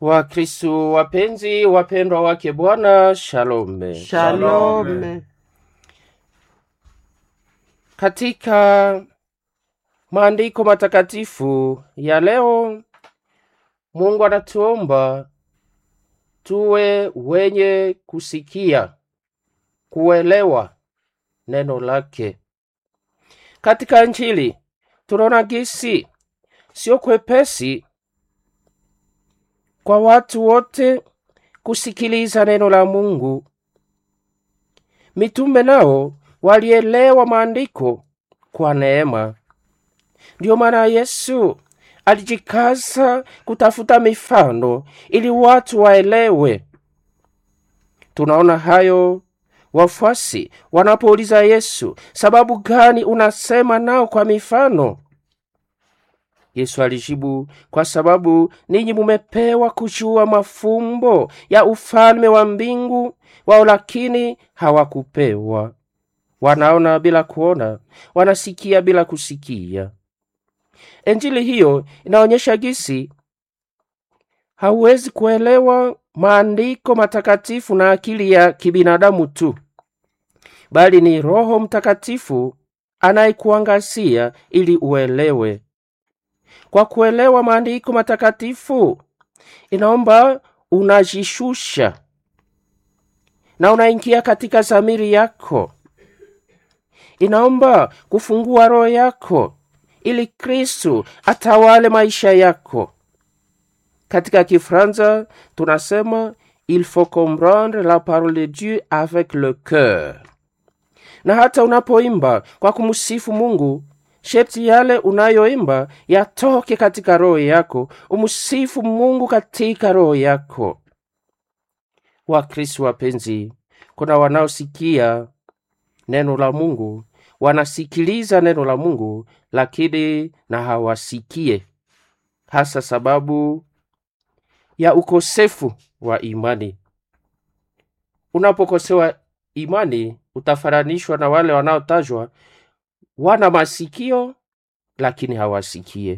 Wakristo wapenzi, wapendwa wake Bwana, shalom. Shalom. Katika maandiko matakatifu ya leo, Mungu anatuomba tuwe wenye kusikia, kuelewa neno lake. Katika Injili tunaona gisi sio kwepesi kwa watu wote kusikiliza neno la Mungu. Mitume nao walielewa maandiko kwa neema. Ndiyo maana Yesu alijikaza kutafuta mifano ili watu waelewe. Tunaona hayo wafuasi wanapouliza Yesu, sababu gani unasema nao kwa mifano? Yesu alijibu, kwa sababu ninyi mumepewa kujua mafumbo ya ufalme wa mbingu, wao lakini hawakupewa. Wanaona bila kuona, wanasikia bila kusikia. Injili hiyo inaonyesha gisi hauwezi kuelewa maandiko matakatifu na akili ya kibinadamu tu, bali ni Roho Mtakatifu anayekuangazia ili uelewe. Kwa kuelewa maandiko matakatifu, inaomba unajishusha na unaingia katika zamiri yako. Inaomba kufungua roho yako ili Kristu atawale maisha yako. Katika Kifranza tunasema il faut comprendre la parole de Dieu avec le cœur. Na hata unapoimba kwa kumsifu Mungu, sherti yale unayoimba yatoke katika roho yako, umsifu Mungu katika roho yako. Wakristo wapenzi, kuna wanaosikia neno la Mungu, wanasikiliza neno la Mungu, lakini na hawasikie, hasa sababu ya ukosefu wa imani. Unapokosewa imani, utafananishwa na wale wanaotajwa wana masikio lakini hawasikie.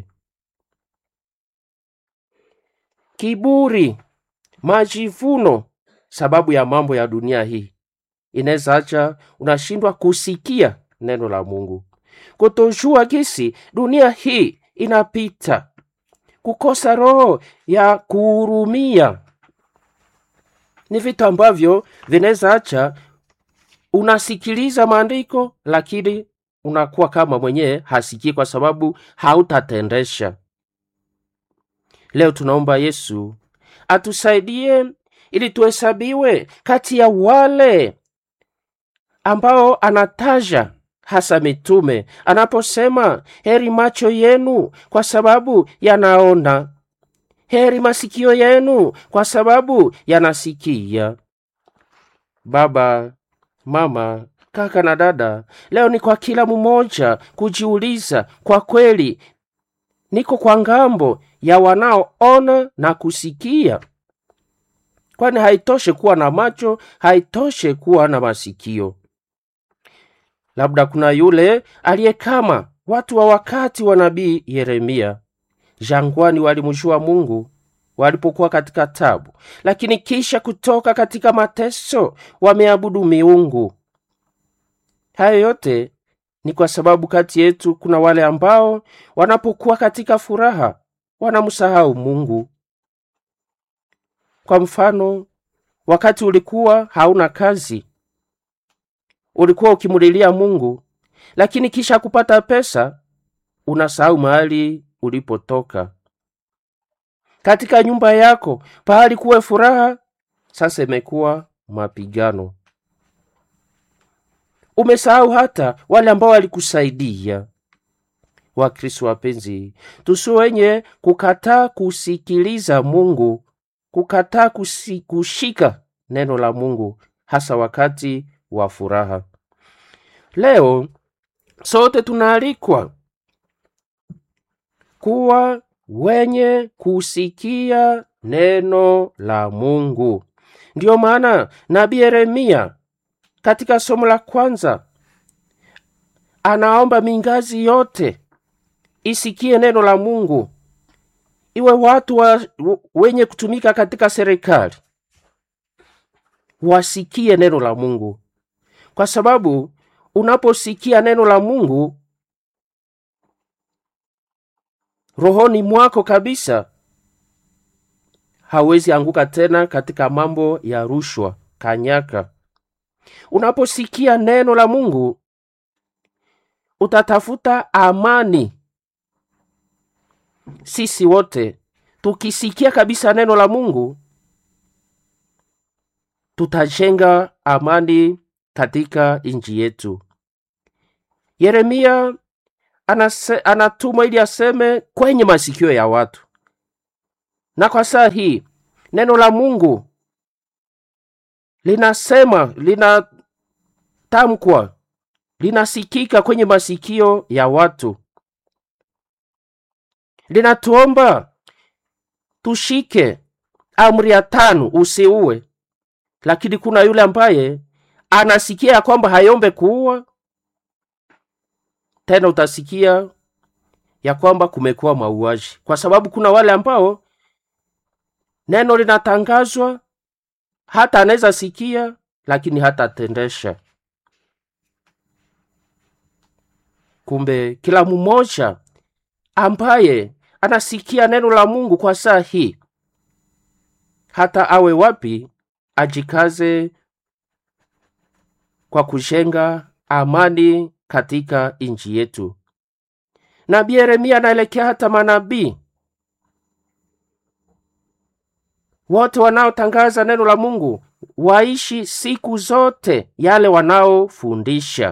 Kiburi, majivuno, sababu ya mambo ya dunia hii inaweza acha unashindwa kusikia neno la Mungu. Kutojua gisi dunia hii inapita, kukosa roho ya kuhurumia, ni vitu ambavyo vinaweza acha unasikiliza maandiko lakini unakuwa kama mwenyewe hasikii, kwa sababu hautatendesha. Leo tunaomba Yesu atusaidie ili tuhesabiwe kati ya wale ambao anataja hasa mitume anaposema, heri macho yenu kwa sababu yanaona, heri masikio yenu kwa sababu yanasikia. Baba, mama, kaka na dada, leo ni kwa kila mmoja kujiuliza, kwa kweli niko kwa ngambo ya wanaoona na kusikia? Kwani haitoshe kuwa na macho, haitoshe kuwa na masikio. Labda kuna yule aliye kama watu wa wakati wa nabii Yeremia. Jangwani walimjua Mungu walipokuwa katika tabu, lakini kisha kutoka katika mateso wameabudu miungu. Hayo yote ni kwa sababu kati yetu kuna wale ambao wanapokuwa katika furaha wanamsahau Mungu. Kwa mfano, wakati ulikuwa hauna kazi, ulikuwa ukimulilia Mungu, lakini kisha kupata pesa unasahau mahali ulipotoka. Katika nyumba yako pahali kuwe furaha, sasa imekuwa mapigano. Umesahau hata wale ambao walikusaidia. Wakristo wapenzi, tusi wenye kukataa kusikiliza Mungu, kukataa kusi, kushika neno la Mungu, hasa wakati wa furaha. Leo sote tunaalikwa kuwa wenye kusikia neno la Mungu. Ndiyo maana nabii Yeremia katika somo la kwanza anaomba mingazi yote isikie neno la Mungu iwe watu wa, w- wenye kutumika katika serikali wasikie neno la Mungu, kwa sababu unaposikia neno la Mungu rohoni mwako kabisa, hawezi anguka tena katika mambo ya rushwa, kanyaka. Unaposikia neno la Mungu utatafuta amani. Sisi wote tukisikia kabisa neno la Mungu tutajenga amani katika nchi yetu. Yeremia anase, anatumwa ili aseme kwenye masikio ya watu, na kwa saa hii neno la Mungu linasema, linatamkwa, linasikika kwenye masikio ya watu, linatuomba tushike amri ya tano, usiue. Lakini kuna yule ambaye anasikia ya kwamba hayombe kuua, tena utasikia ya kwamba kumekuwa mauaji, kwa sababu kuna wale ambao neno linatangazwa, hata anaweza sikia, lakini hatatendesha. Kumbe kila mmoja ambaye anasikia neno la Mungu kwa saa hii, hata awe wapi, ajikaze kwa kujenga amani katika nchi yetu. Nabii Yeremia anaelekea hata manabii wote wanaotangaza neno la Mungu waishi siku zote yale wanaofundisha.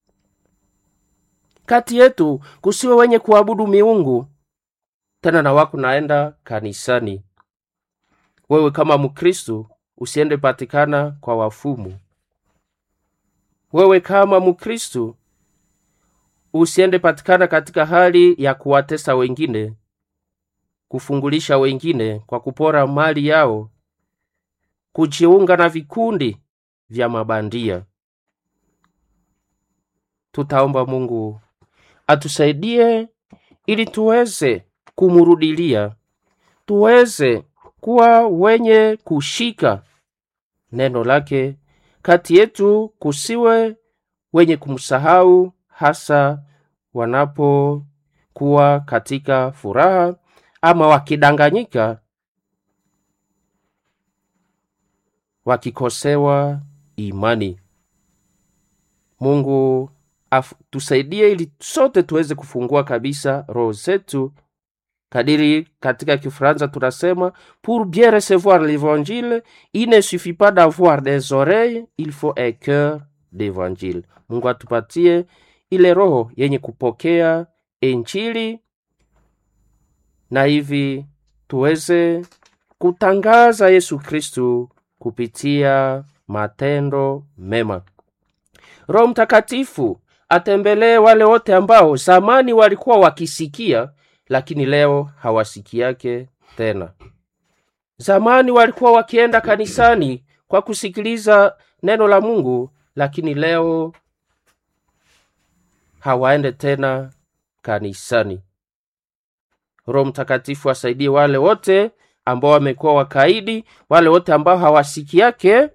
Kati yetu kusiwe wenye kuabudu miungu tena na wako naenda kanisani. Wewe kama Mkristu usiende patikana kwa wafumu. Wewe kama Mkristu usiende patikana katika hali ya kuwatesa wengine, kufungulisha wengine kwa kupora mali yao, kujiunga na vikundi vya mabandia. Tutaomba Mungu atusaidie ili tuweze kumurudilia, tuweze kuwa wenye kushika neno lake. Kati yetu kusiwe wenye kumsahau, hasa wanapokuwa katika furaha ama wakidanganyika, wakikosewa imani. Mungu afu, tusaidie ili sote tuweze kufungua kabisa roho zetu kadiri katika Kifaransa tunasema pour bien recevoir l'évangile il ne suffit pas d'avoir des oreilles il faut un cœur d'évangile. Mungu atupatie ile roho yenye kupokea injili na hivi tuweze kutangaza Yesu Kristu kupitia matendo mema. Roho Mtakatifu atembelee wale wote ambao zamani walikuwa wakisikia lakini leo hawasikiake tena. Zamani walikuwa wakienda kanisani kwa kusikiliza neno la Mungu, lakini leo hawaende tena kanisani. Roho Mtakatifu asaidie wale wote ambao wamekuwa wakaidi, wale wote ambao hawasikiake,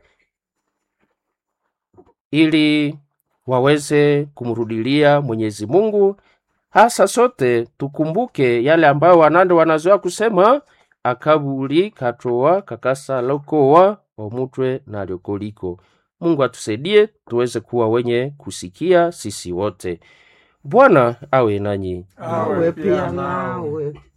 ili waweze kumrudilia Mwenyezi Mungu. Hasa sote tukumbuke yale ambayo wanande wanazoea kusema akabuli katoa kakasa lokowa omutwe na lyokoliko. Mungu atusaidie tuweze kuwa wenye kusikia sisi wote. Bwana awe nanyi. awe pia nawe